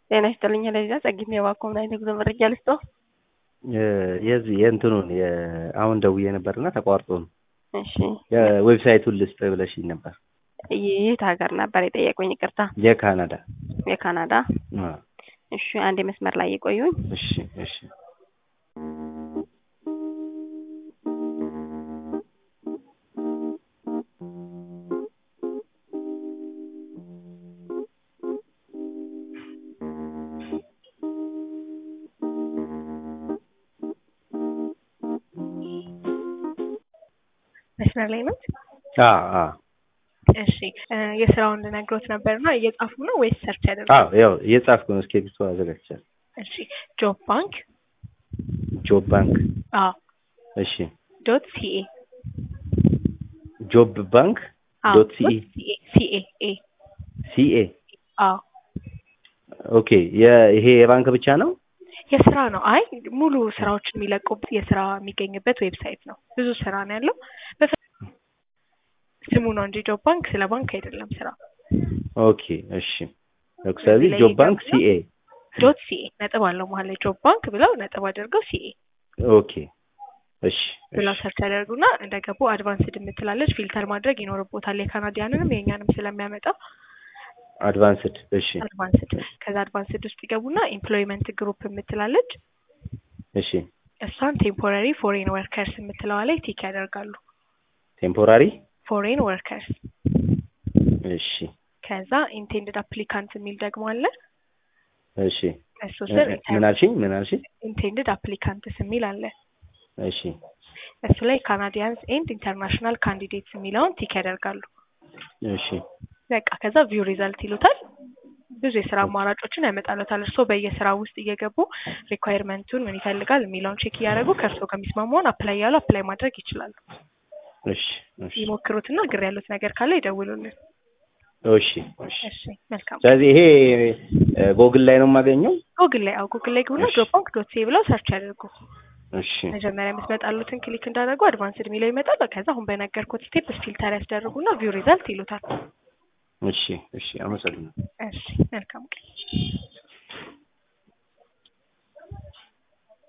ጤና ይስጥልኝ ለዛ ጸጊት ነው የባኮ ምን አይነት ጉዞ መረጃ ልስጦ? የዚህ የእንትኑን አሁን ደውዬ ነበርና ተቋርጦ ነው። እሺ የዌብሳይቱን ልስጥ ብለሽኝ ነበር። የት ሀገር ነበር የጠየቁኝ? ይቅርታ የካናዳ የካናዳ። አ፣ እሺ አንድ መስመር ላይ የቆዩኝ። እሺ እሺ መስመር ላይ ነው። አ አ እሺ እ የስራውን ልነግሮት ነበርና እየጻፉ ነው ወይስ ሰርች ያደርጉ? አዎ ያው እየጻፍኩ ነው። እስክሪብቶ አዘጋጅቻለሁ። እሺ ጆብ ባንክ ጆብ ባንክ አዎ እሺ ዶት ሲኤ ጆብ ባንክ አዎ ዶት ሲኤ ሲኤ ሲኤ ኤ ሲኤ አዎ ኦኬ። የ- ይሄ የባንክ ብቻ ነው? የስራ ነው። አይ ሙሉ ስራዎችን የሚለቁበት የስራ የሚገኝበት ዌብሳይት ነው። ብዙ ስራ ነው ያለው። በፈ- ስሙ ነው እንጂ ጆብ ባንክ ስለ ባንክ አይደለም ስራ። ኦኬ እሺ። ስለዚህ ላይ ጆብ ባንክ ይገቡና ሲኤ ዶት ሲኤ ነጥብ አለው መሀል ላይ ጆብ ባንክ ብለው ነጥብ አድርገው ሲኤ ኦኬ እሺ ብለው እሺ ሰርች ያደርጉና እንደገቡ አድቫንስድ የምትላለች ፊልተር ማድረግ ይኖርቦታል። የካናዲያንንም የእኛንም ስለሚያመጣው አድቫንስድ እሺ አድቫንስድ ከዛ አድቫንስድ ውስጥ ይገቡና ኤምፕሎይመንት ግሩፕ የምትላለች እሺ እሷን ቴምፖራሪ ፎሬን ወርከርስ የምትለዋ ላይ ቲክ ያደርጋሉ። ቴምፖራሪ ፎሬን ወርከርስ እሺ ከዛ ኢንቴንድድ አፕሊካንት የሚል ደግሞ አለ። እሺ እሱ ስር ምን አልሽኝ? ምን አልሽኝ? ኢንቴንድድ አፕሊካንትስ የሚል አለ። እሺ እሱ ላይ ካናዲያንስ ኤንድ ኢንተርናሽናል ካንዲዴትስ የሚለውን ቲክ ያደርጋሉ። እሺ በቃ ከዛ ቪው ሪዛልት ይሉታል። ብዙ የስራ አማራጮችን ያመጣሉታል። እርስዎ በየስራ ውስጥ እየገቡ ሪኳየርመንቱን ምን ይፈልጋል የሚለውን ቼክ እያደረጉ ከእርስዎ ከሚስማማውን አፕላይ ያሉ አፕላይ ማድረግ ይችላሉ። እሺ እሺ ይሞክሩትና ግር ያሉት ነገር ካለ ይደውሉልን። እሺ እሺ እሺ መልካም። ስለዚህ ይሄ ጎግል ላይ ነው የማገኘው? ጉግል ላይ አዎ ጉግል ላይ ግቡና እሺ። ጆብ ባንክ ዶት ሲ ብለው ሰርች ያደርጉ። እሺ መጀመሪያ የምትመጣሉትን ክሊክ እንዳደረጉ አድቫንስድ የሚለው ይመጣል። ከዛ አሁን በነገርኩት ስቴፕ ፊልተር ያስደርጉና ቪው ሪዛልት ይሉታል። እሺ እሺ አመሰግናለሁ። እሺ መልካም ቀን።